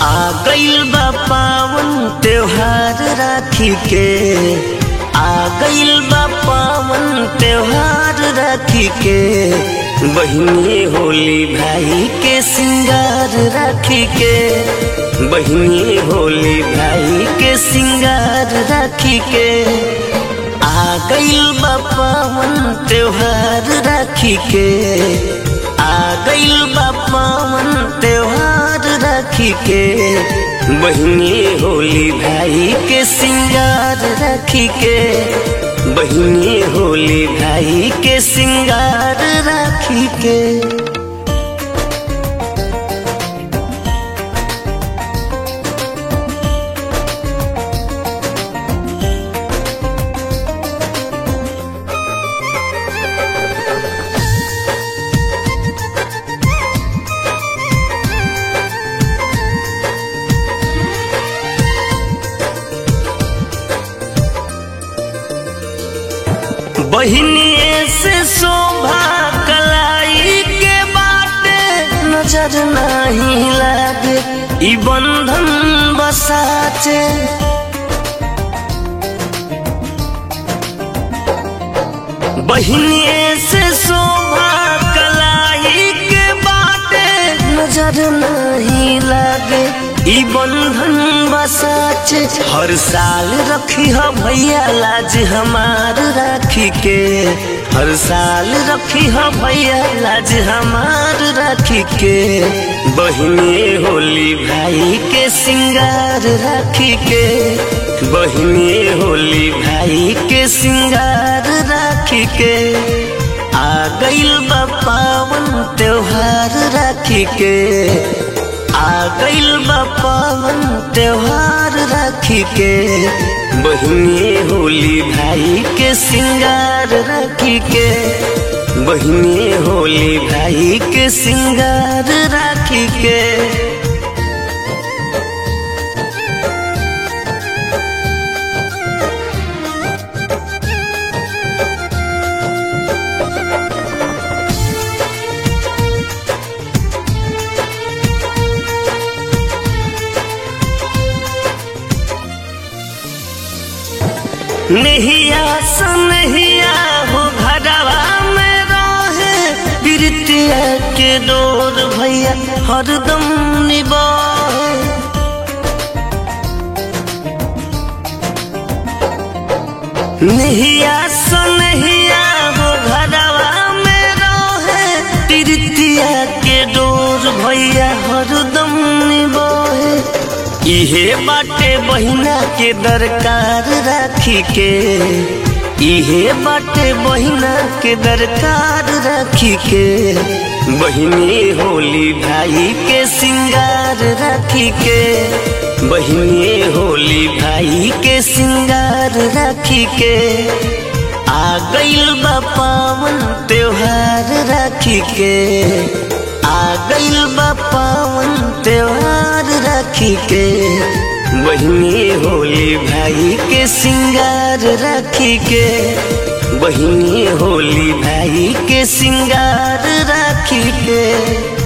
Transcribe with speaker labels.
Speaker 1: आ गइल बा पावन त्योहार राखी के आ गइल बा पावन त्योहार राखी के बहिनी होली भाई के सिंगार राखी के बहिनी होली भाई के सिंगार राखी के आ गइल बा पावन त्योहार राखी के आ गइल बा पावन त्योहार राखी के बहिनी होली भाई के सिंगार राखी के बहिनी होली भाई के सिंगार राखी के बहिनी से शोभा कलाई के बाटे नजर नहीं लागे ई बंधन बसाचे बहिनी से शोभा कलाई के बाटे नजर नहीं लागे ई बंधन बसाचे हर साल रखी हो भैया लाज हमार राखी के हर साल रखी हो भैया लाज हमार राखी के बहिनी होली भाई के सिंगार राखी के बहिनी होली भाई के सिंगार राखी के आ गइल बा पावन त्योहार राखी के आ गइल बा पावन त्योहार राखी के बहिनी होली भाई के सिंगार राखी के बहिनी होली भाई के सिंगार राखी के नहिया सनहिया हो घरवा में रहे प्रीतिया के डोर भैया हरदम निबाहे नहिया सनहिया हो घरवा में रहे प्रीतिया के डोर भैया हरदम निबाहे इहे बाटे बहिना के दरकार राखी के इहे बाटे बहिना के दरकार राखी के बहिनी होली भाई के सिंगार राखी के बहिनी होली भाई के सिंगार राखी के आ गइल बा पावन त्योहार राखी के आ गइल बा पावन त्योहार राखी के बहिनी होली भाई के सिंगार राखी के बहिनी होली भाई के सिंगार राखी के